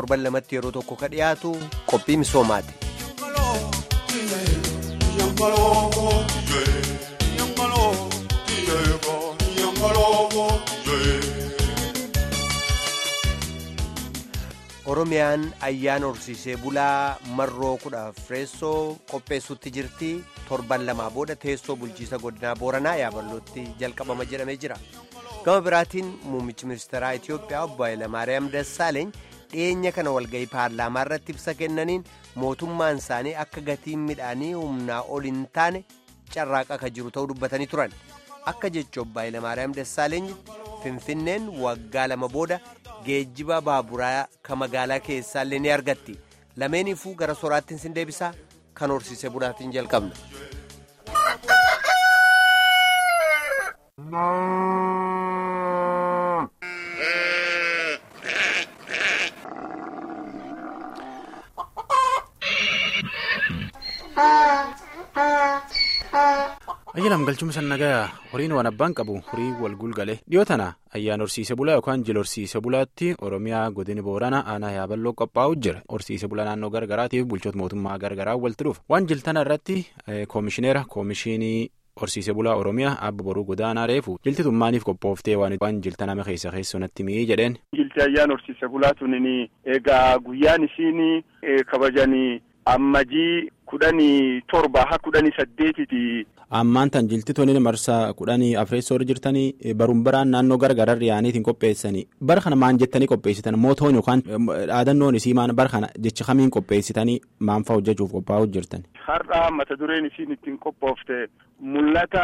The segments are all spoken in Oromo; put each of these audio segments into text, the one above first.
torban lamatti yeroo tokko ka dhiyaatu qophii misoomaati. oromiyaan ayyaana horsiisee bulaa marroo kudha afreessoo qopheessuutti jirti torban lamaa booda teessoo bulchiisa godinaa booranaa yaaballootti jalqabama jedhamee jira gama biraatiin muummichi ministeeraa itiyoophiyaa obbo Hayilamaariyaam Dassaaleeny dhiyeenya kana walga'ii paarlaamaa irratti ibsa kennaniin mootummaan isaanii akka gatiin midhaanii humnaa ol hin taane carraaqa akka jiru ta'uu dubbatanii turan akka jecha obbo Hayilamaariyaam Dassaaleeny finfinneen waggaa lama booda geejjiba baaburaa ka magaalaa keessaallee ni argatti lameeniifuu gara soraattiin sin deebisaa kan horsiisee bulaatiin jalqabna. ayyaanam galchuma sannagaa horiin waan abbaan qabu horii wal gulgalee dhiyoo tana ayyaan horsiise bulaa yookaan jil horsiise bulaatti oromiyaa godini boorana aanaa yaaballoo qophaa'u jira horsiise bulaa naannoo gargaraatiif bulchoota mootummaa gargaraa walitti dhufa waan jiltana irratti koomishineera koomishinii horsiise bulaa oromiyaa abba boruu godaanaa reefu jilti tummaaniif qophooftee waan jiltaname keessa keessumatti mi'ii jedheen. jilti ayyaan horsiise bulaa tunin egaa guyyaan isiin kabajanii ammajii kudhanii torba haa kudhanii saddeetiti. ammaan tan jilti toniin marsaa kudhanii afreessoo irra jirtanii baruun baraan naannoo gargararri yaaniitiin qopheessanii bara kana maan jettanii qopheessitan mootoon yookaan dhaadannoon isii maan bara kana jecha kamiin qopheessitanii maanfaa hojjechuuf qophaa'uu jirtan. har'a mata dureen isiin ittiin qophoofte mul'ata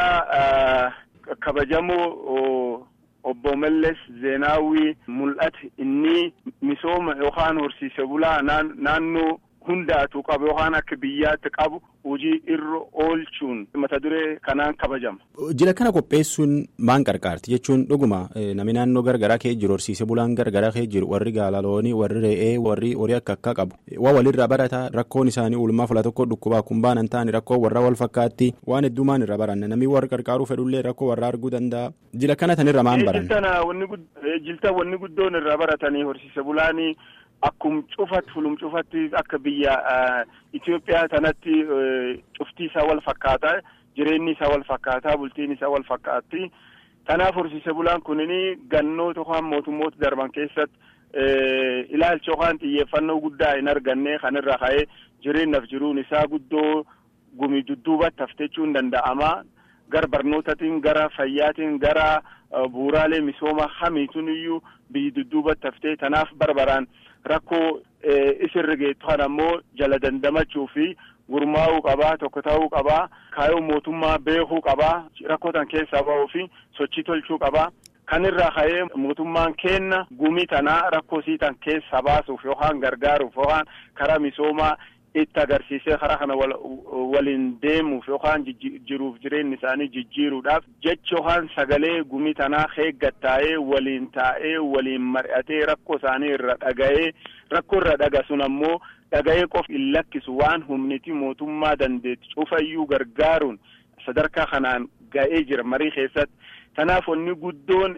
kabajamoo obbo Mallas Zeenaawwii mul'ata inni misooma yookaan horsiise bulaa naannoo. hundaatu qabu yookaan akka biyyaatti qabu hojii irra oolchuun mata duree kanaan kabajama. jila kana qopheessuun maan qarqaarti jechuun dhuguma namni naannoo gargaraa kee jiru horsiise bulaan gargaraa kee jiru warri gaalaloonii warri re'ee warri horii akka akka qabu waa walirraa barataa rakkoon isaanii oolmaa fula tokko dhukkubaa kumbaan hin taane rakkoo warra wal fakkaatti waan hedduumaan irra baranna namni warra qarqaaruu fedhullee rakkoo warra arguu danda'a jila kana tanirra maan baran. jilta wanni guddoon irraa baratanii horsiise bulaanii. Akkum cufatti fulum cufatti akka biyya Itoophiyaa tanatti cuftii isaa wal fakkaataa jireenyi isaa wal fakkaataa bultiin isaa wal fakkaatti kanaaf horsiise bulaan kunini gannoota yookaan mootummoota darban keessatti ilaalcha yookaan xiyyeeffannoo guddaa hin arganne kanirra ka'ee jireenyaaf jiruun isaa guddoo gumi dudduubatti haftechuun danda'ama gara barnootaatiin gara fayyaatiin gara bu'uuraalee misooma hamiituun iyyuu biyyi dudduubatti haftee tanaaf barbaraan. rakkoo isirra geettu kan ammoo jala dandamachuu fi gurmaa'uu qabaa tokko ta'uu qabaa kaayoo mootummaa beekuu qabaa rakkoo tan keessaa ba'uu fi sochii tolchuu qabaa kanirraa ka'ee mootummaan kenna gumii tanaa rakkoo sii tan keessaa baasuuf yookaan gargaaruuf yookaan karaa misoomaa itti agarsiisee karaa kana waliin deemuuf yookaan jiruuf jireenyi isaanii jijjiiruudhaaf jecha yookaan sagalee gumii tanaa eeggattaa'ee waliin taa'ee waliin mari'atee rakkoo isaanii irra dhaga'ee rakkoo irra dhaga sun ammoo dhaga'ee qofa hin lakkisu waan humniti mootummaa dandeetti cufayyuu gargaaruun sadarkaa kanaan ga'ee jira marii keessatti. Kanaaf wanni guddoon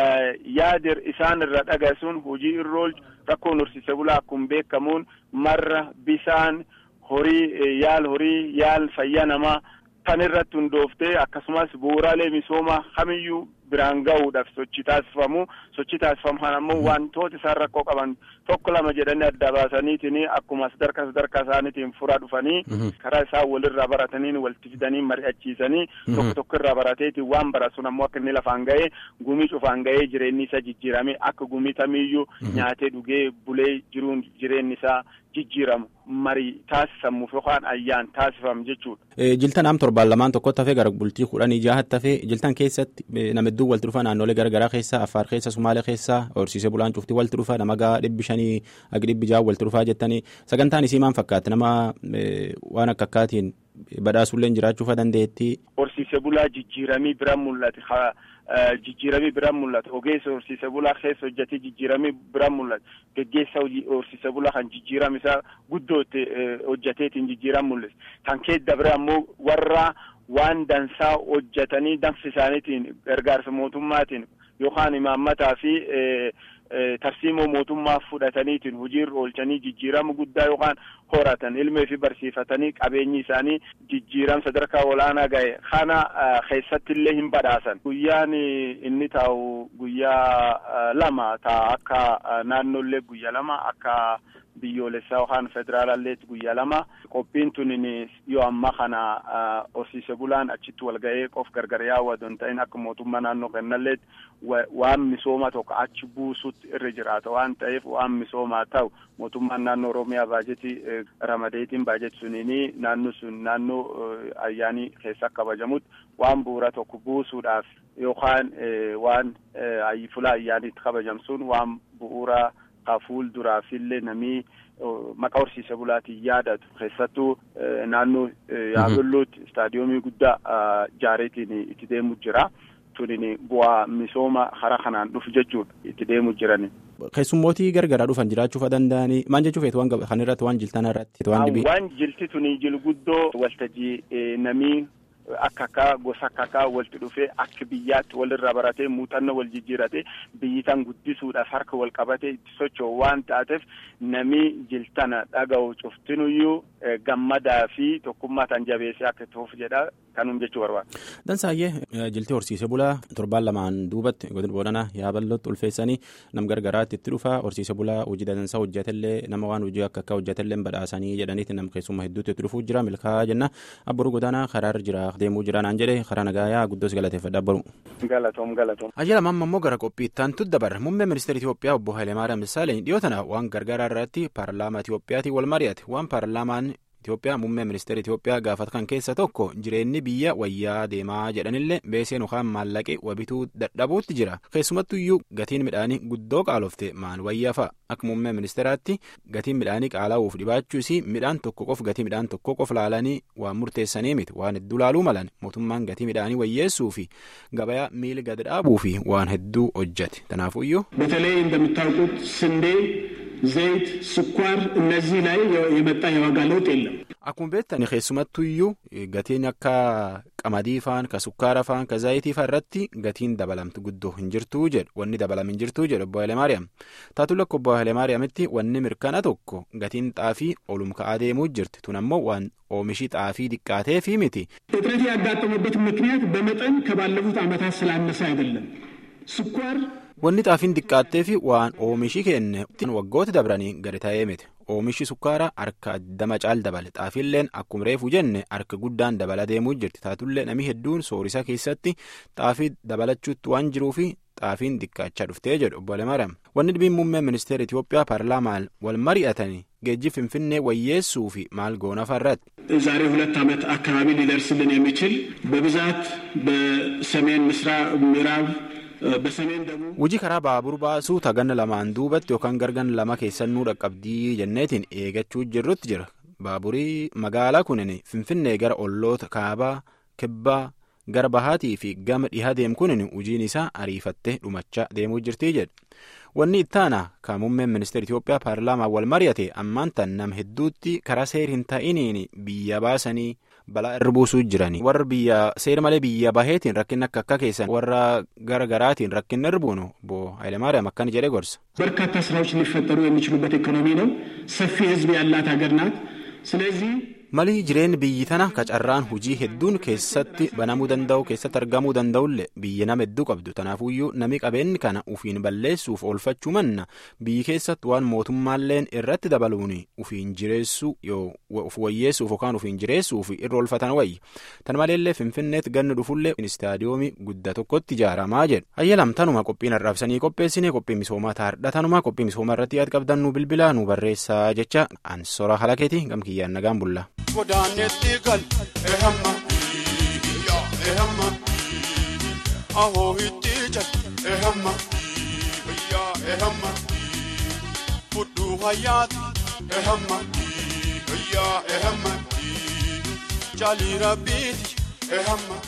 yaada isaan irra dhaga sun hojii irra oolchu rakkoon horsiise bulaa akkuma beekamuun marra bisaan horii yaal horii yaal fayyaa namaa kan irratti hundooftee akkasumas bu'uuraalee misoomaa kamiyyuu biraan ga'uudhaaf sochii taasifamu sochii taasifamu kan ammoo wantoota isaan rakkoo qaban tokko lama jedhanii adda baasaniitiin akkuma sadarkaa sadarkaa isaaniitiin furaa dhufanii karaa isaan walirraa barataniin walitti fidanii mari'achiisanii tokko tokko irraa barateetiin waan baratu sun ammoo akka inni lafaan ga'ee gumii cufaan ga'ee jireenyi isaa jijjiirame akka gumii tamiyyuu nyaatee dhugee bulee jiruun jireenyi isaa jijjiiramu marii taasifamuuf yookaan ayyaan taasifamu jechuudha. Jiltan am torbaan lamaan tokkotti hafee gara bultii kudhanii jaahatti hafee jiltan keessatti nama hedduu walitti dhufa naannolee garaagaraa keessa Affaar keessa Sumaalee keessa horsiisee bulaan cuftii walitti dhufa nama gaa dhibbi shanii hagi dhibbi jaha walitti dhufaa jettanii sagantaan isii maal fakkaatti nama waan akka akkaatiin badhaasullee jiraachuufa dandeetti. Horsiisee bulaa jijjiiramii bira mul'ate jijjiiramii biraan mul'ata ogeessa horsiise bulaa keessa hojjetee jijjiiramii biraan mul'ata geggeessa horsiise bulaa kan jijjiirama isaa guddootti hojjeteetiin jijjiiran mul'isa kan keessa dabre ammoo warra waan dansaa hojjetanii danfi isaaniitiin gargaarsa mootummaatiin yookaan imaammataa fi tarsiimoo mootummaa fudhataniitiin hojiirra oolchanii jijjiirama guddaa yookaan horatan ilmee fi barsiifatanii qabeenyi isaanii jijjiirama sadarkaa olaanaa gahe kana keessatti illee hin badhaasan guyyaan inni taa'u guyyaa lama ta'a akka naannoollee guyyaa lama akka biyyoolessaa yookaan federaalalleetti guyyaa lama qophiin tunin yoo amma kana horsiise bulaan achitti wal ga'ee qof gargar yaawwatu hin ta'in akka mootummaa naannoo kennalleetti waan misooma tokko achi buusutti irra jiraata waan ta'eef waan misoomaa ta'u mootummaan naannoo oromiyaa baajetii ramadeetiin baajetii suniini naannoo sun naannoo ayyaanii keessa kabajamutti waan bu'uura tokko buusuudhaaf yookaan waan fuula ayyaaniitti kabajamsuun waan bu'uura ka fuulduraafillee namni maqaa horsiise bulaatiin yaadatu keessattuu naannoo yaaballuutti istaadiyoomii guddaa jaareetiin itti deemu jira. tunin bu'aa misooma hara kanaan dhufu jechuudha itti deemu jiran. Keessummootii gargaraa dhufan jiraachuuf danda'anii maal jechuuf waan kan irratti waan jiltan irratti waan dhibii. Waan jilti tuni jil guddoo waltajjii namii akka akka gosa akka akka walitti dhufee akka biyyaatti walirraa baratee muuxannoo wal jijjiirate biyyi tan guddisuudhaaf harka wal qabatee itti socho'u waan taateef namni jiltana dhaga'u cuftinuyyuu gammadaa fi tokkummaa tan jabeessee akka tuuf jedha kanum jechuu barbaada. Dansaayyee jiltii horsiise bulaa torbaan lamaan duubatti godina boodana yaabalootti ulfeessanii nam gargaraatti itti dhufa horsiise bulaa hojii dansaa hojjetellee nama waan hojii akka akka hojjetellee badhaasanii jedhaniiti nam keessummaa hedduutti itti dhufuu jira milkaa'aa jenna abboruu godaanaa karaarra jira deemuu jira naan jedhe karaa nagaayaa guddoos galateeffadha abboruu. Galatoom galatoom. Ajjala mamma immoo gara qophiittaan tuddabarra muummee ministeera Itoophiyaa obbo Hayilemaariyaam Dassaaleny dhiyoo tana waan gargaaraa irratti paarlaamaa Itoophiyaatiin wal mari'ate waan paarlaamaan Itoophiyaa muummee ministeera Itoophiyaa gaafata kan keessa tokko jireenyi biyya wayyaa deemaa jedhanillee beeseen yookaan maallaqee wabituu dadhabuutti jira keessumattu iyyuu gatiin midhaanii guddoo qaalofte maal wayyaa fa'a akka muummee ministeeraatti gatiin midhaanii qaalaa'uuf dhibaachuus midhaan tokko qof gatii midhaan tokko qof laalanii waan murteessanii miti waan hedduu laaluu malan mootummaan gatii midhaanii wayyeessuu fi gabayaa miila gad dhaabuu fi waan hedduu hojjate kanaafuu iyyuu. በተለይ እንደምታውቁት ስንዴ ዘይት፣ ስኳር እነዚህ ላይ የመጣ የዋጋ ለውጥ የለም። Akkuma beektani keessumattuu iyyuu gatiin akka qamadii faan ka sukkaara faan ka zaayitii faa irratti gatiin dabalamtu guddoo hin jirtuu jedhu wanni dabalam hin jirtuu jedhu obbo Hayilemaariyaam taatu lakko obbo Hayilemaariyaamitti wanni mirkana tokko gatiin xaafii olum ka'aa deemuu jirti tun ammoo waan oomishii xaafii diqqaatee fi miti. እጥረት ያጋጠመበት ምክንያት በመጠን ከባለፉት ዓመታት ስላነሰ አይደለም። ስኳር Wanni xaafiin diqqaattee fi waan oomishii kenne waggoota dabranii gadi ta'ee miti. Oomishi sukkaaraa harka dama caal dabale xaafiilleen akkuma reefu jenne harka guddaan dabala deemuu jirti taatullee namni hedduun soorisa keessatti xaafii dabalachuutti waan jiruufi xaafiin diqqaachaa dhuftee jedhu obbo Hayilemaariyaam. Wanni dhibiin muummeen ministeera Itoophiyaa paarlaamaan wal mari'atanii geejjii finfinnee wayyeessuu fi maal goona farratti. ዛሬ ሁለት ዓመት አካባቢ ሊደርስልን የሚችል በብዛት በሰሜን ምስራቅ ምዕራብ በሰሜን ደቡብ Hojii karaa baabur baasuu taganna lamaan duubatti yookaan gargan lama keessannuu dhaqqabdii jenneetiin eegachuu jirrutti jira. Baaburii magaalaa kunin Finfinnee gara olloota kaabaa, kibbaa, gara bahaatii fi gama dhihaa deemu kunin hojiin isaa ariifattee dhumachaa deemuu jirtii jedha. Wanni ittaana kan muummeen ministeera Itoophiyaa paarlaamaan wal mari'ate ammaan tan nam hedduutti karaa seer hin ta'iniin biyya baasanii balaa irra buusuu jirani. Warra biyya seera malee biyya baheetiin rakkinni akka akka keessan warra gara garaatiin rakkinni irra buunu obbo Hayilemaariyaam akkana jedhee gorsa. በርካታ ስራዎች ሊፈጠሩ የሚችሉበት ኢኮኖሚ ነው። ሰፊ ሕዝብ ያላት ሀገር ናት። ስለዚህ Malii jireenyi biyyi tana qacarraan hojii hedduun keessatti banamuu danda'u keessatti argamuu danda'ullee biyya nama hedduu qabdu tanaafuyyuu nami qabeenyi kana ufiin balleessuuf oolfachuu manna biyyi keessatti waan mootummaalleen irratti dabaluun ufiin jireessuu yoo uf wayyeessuuf yookaan ufiin jireessuuf irra oolfatan wayyi tan maleellee finfinneetti ganni dhufullee istaadiyoomii guddaa tokkotti ijaaramaa jedhu ayyalam tanuma qophiin arraabsanii qopheessine qophii misoomaa taardha tanuma qophii misoomaa irratti yaad qabdan nu bilbilaa nu barreessaa jecha ansora halakeeti gamkiyyaan nagaan bulla. godaanetti gal ehamma ehamma ahoo itti jal ehamma yaa ehamma fudhuu hayyaati ehamma yaa ehamma jaalii rabbiiti ehamma.